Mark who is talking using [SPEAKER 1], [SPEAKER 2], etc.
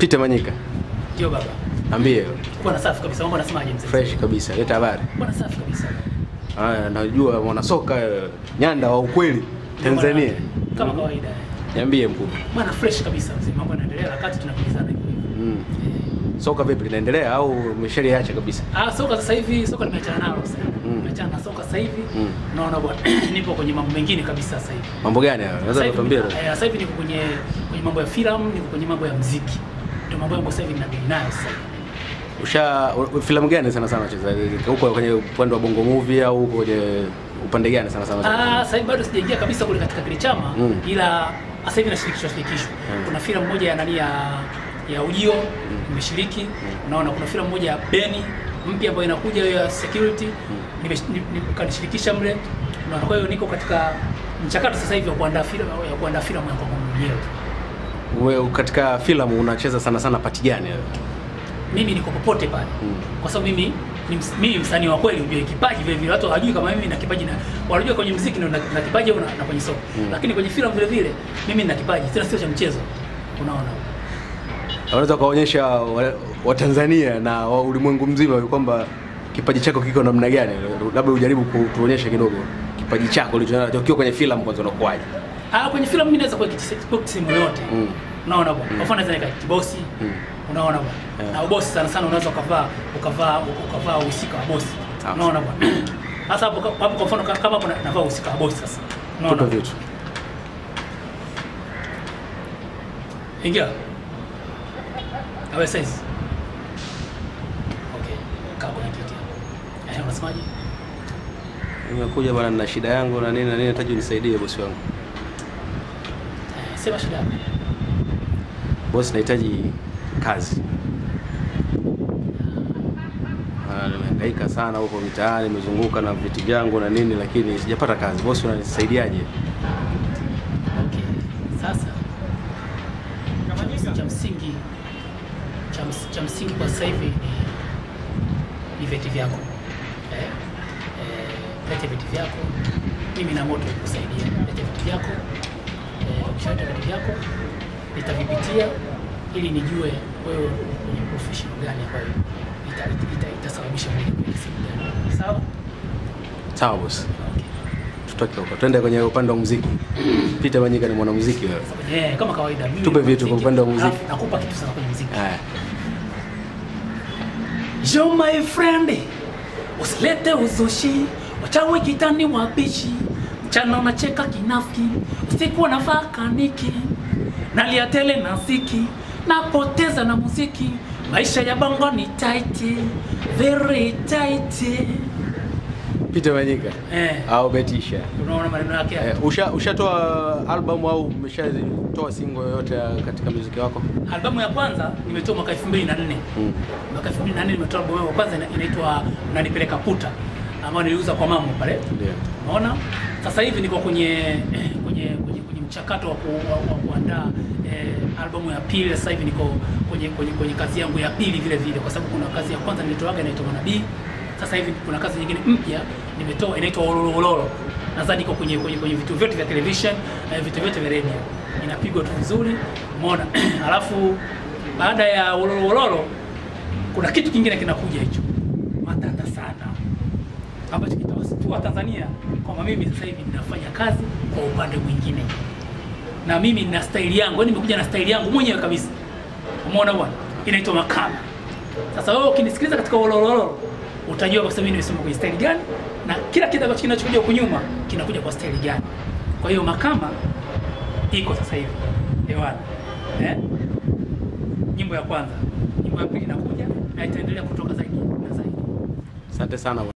[SPEAKER 1] Peter Manyika,
[SPEAKER 2] Ndio baba.
[SPEAKER 1] ambie
[SPEAKER 2] Bwana safi kabisa. Mambo anasemaje mzee?
[SPEAKER 1] fresh kabisa, leta habari.
[SPEAKER 2] Bwana safi kabisa.
[SPEAKER 1] Haya, najua mwanasoka eh, nyanda wa ukweli Tanzania.
[SPEAKER 2] Kama kawaida.
[SPEAKER 1] Niambie mkubwa.
[SPEAKER 2] Bwana fresh kabisa mzee. Mambo yanaendelea wakati tunakimbizana hivyo hivyo.
[SPEAKER 1] Mm. Soka vipi linaendelea au umeshaliacha kabisa?
[SPEAKER 2] Ah, soka sasa hivi soka nimeachana nalo sasa.
[SPEAKER 1] Mm.
[SPEAKER 2] Nimeachana na soka sasa hivi.
[SPEAKER 1] Mm.
[SPEAKER 2] Naona bwana nipo kwenye mambo mengine kabisa sasa hivi.
[SPEAKER 1] Mambo gani hayo?
[SPEAKER 2] Sasa
[SPEAKER 1] Unaweza
[SPEAKER 2] hivi
[SPEAKER 1] kutuambia?
[SPEAKER 2] eh, sasa hivi niko kwenye kwenye mambo ya filamu, niko kwenye mambo ya muziki. Ndio mambo yangu sasa hivi ninadili nayo sasa hivi.
[SPEAKER 1] Usha u- filamu gani sana sana unacheza? Huko kwenye upande wa Bongo Movie au huko kwenye upande gani sana sana?
[SPEAKER 2] Ah, sasa hivi bado sijaingia kabisa kule katika kile chama
[SPEAKER 1] Mm.
[SPEAKER 2] ila sasa hivi nashirikishwa shirikishwa.
[SPEAKER 1] Mm.
[SPEAKER 2] Kuna filamu moja ya nani ya ya Ujio nimeshiriki. Unaona kuna filamu moja ya Beni mpya ambayo inakuja hiyo ya security nimesh- ni- ni- kanishirikisha mle. Unaona kwa hiyo niko katika mchakato sasa hivi wa kuandaa filamu ya kuandaa filamu ya kwangu mwenyewe.
[SPEAKER 1] Wewe katika filamu unacheza sana sana pati gani? wewe?
[SPEAKER 2] Mimi niko popote pale.
[SPEAKER 1] Mm.
[SPEAKER 2] Kwa sababu mimi ni ms- mimi msanii wa kweli, ujue kipaji vile vile watu hawajui kama mimi na kipaji na wanajua kwenye muziki na, na kipaji au na, na kwenye soka.
[SPEAKER 1] Mm.
[SPEAKER 2] Lakini kwenye filamu vile vile mimi nina kipaji, tena sio cha mchezo. Unaona?
[SPEAKER 1] Unaweza kuwaonyesha wa- Watanzania na wa ulimwengu mzima kwamba kipaji chako kiko namna gani? Labda ujaribu kutuonyesha kidogo kipaji chako ulichonacho ukiwa kwenye filamu kwanza unakuwaje?
[SPEAKER 2] Ah, kwenye filamu mimi naweza kuwa kiti- kuwa sehemu yote.
[SPEAKER 1] Mm.
[SPEAKER 2] Unaona bwana? Kwa mfano naweza nika kibosi.
[SPEAKER 1] Mm.
[SPEAKER 2] Unaona bwana?
[SPEAKER 1] Yeah.
[SPEAKER 2] Na ubosi sana sana unaweza ukavaa ukavaa ukavaa uhusika wa bosi.
[SPEAKER 1] Sawa.
[SPEAKER 2] Unaona bwana? Sasa hapo hapo kwa mfano kama hapo na- navaa uhusika wa bosi sasa. Unaona?
[SPEAKER 1] Tupe vitu.
[SPEAKER 2] Ingia. Awe size. Okay. Kaa kwenye kiti hapo. Eh, unasemaje?
[SPEAKER 1] Nimekuja bwana na shida yangu na nini na nini, nataka unisaidie bosi wangu.
[SPEAKER 2] Eh, sema shida yako.
[SPEAKER 1] Bosi, nahitaji kazi. Ah, Nimehangaika sana huko mitaani, nimezunguka na viti vyangu na nini, lakini sijapata kazi. Bosi, unanisaidiaje?
[SPEAKER 2] Okay. Sasa cha- cha msingi cha, ms- cha msingi kwa sasa hivi ni, ni vyeti vyako eh? Eh, lete vyeti vyako, mimi na moto kusaidia. Lete vyeti vyako eh, ukishaleta vyeti vyako nitavipitia ili nijue wewe kwenye professional gani ambayo ita- ita- itasababisha mimi kwenye sehemu gani. Sawa?
[SPEAKER 1] Sawa bosi,
[SPEAKER 2] Okay.
[SPEAKER 1] tutoke huko, twende kwenye upande wa muziki. Peter Manyika ni mwanamuziki wewe.
[SPEAKER 2] Eh, kama kawaida mimi
[SPEAKER 1] Tupe
[SPEAKER 2] ni
[SPEAKER 1] vitu kwa
[SPEAKER 2] muziki,
[SPEAKER 1] upande wa muziki.
[SPEAKER 2] alafu Nakupa kitu sana kwenye muziki.
[SPEAKER 1] Haya,
[SPEAKER 2] Yo my friend, usilete uzushi, wachawi kitani wabishi, mchana unacheka kinafiki, usiku unavaa kaniki, nalia tele na ziki, napoteza na muziki, maisha ya bongo ni tight, very tight.
[SPEAKER 1] Peter Manyika
[SPEAKER 2] Eh,
[SPEAKER 1] au Betisha.
[SPEAKER 2] unaona maneno yake haya?
[SPEAKER 1] Eh, usha ushatoa album au umeshatoa single yoyote ya katika muziki wako?
[SPEAKER 2] Albamu ya kwanza nimetoa mwaka 2004.
[SPEAKER 1] Mm.
[SPEAKER 2] Mwaka 2004 nimetoa albamu yangu ya kwanza ina- inaitwa Unanipeleka Puta ambayo niliuza kwa mama pale.
[SPEAKER 1] Ndio.
[SPEAKER 2] Unaona? Sasa hivi niko kwenye eh, kwenye kwenye, kwenye mchakato wa, ku, wa, wa kuandaa eh, albamu ya pili. Sasa hivi niko kwenye, kwenye kwenye kazi yangu ya pili vile vile, kwa sababu kuna kazi ya kwanza nilitoaga inaitwa Manabii. Sasa hivi kuna kazi nyingine mpya nimetoa inaitwa Ololo Ololo. Nadhani iko kwenye kwenye kwenye vitu vyote vya television eh, vitu vyote vya radio. Inapigwa tu vizuri. Umeona? Alafu baada ya Ololo Ololo kuna kitu kingine kinakuja hicho matata sana ambacho kitawasitua Tanzania kwamba mimi sasa hivi ninafanya kazi kwa upande mwingine, na mimi nina staili yangu, yani nimekuja na staili yangu mwenyewe kabisa. Umeona bwana, inaitwa makala. Sasa wewe ukinisikiliza katika olololo utajua kwa sababu mimi nimesoma kwenye staili gani na kila kitu ambacho kinachokuja huku nyuma kinakuja kwa staili gani. Kwa hiyo makama iko sasa hivi hewani eh? Nyimbo ya kwanza, nyimbo ya pili inakuja na itaendelea kutoka zaidi na zaidi.
[SPEAKER 1] Asante sana.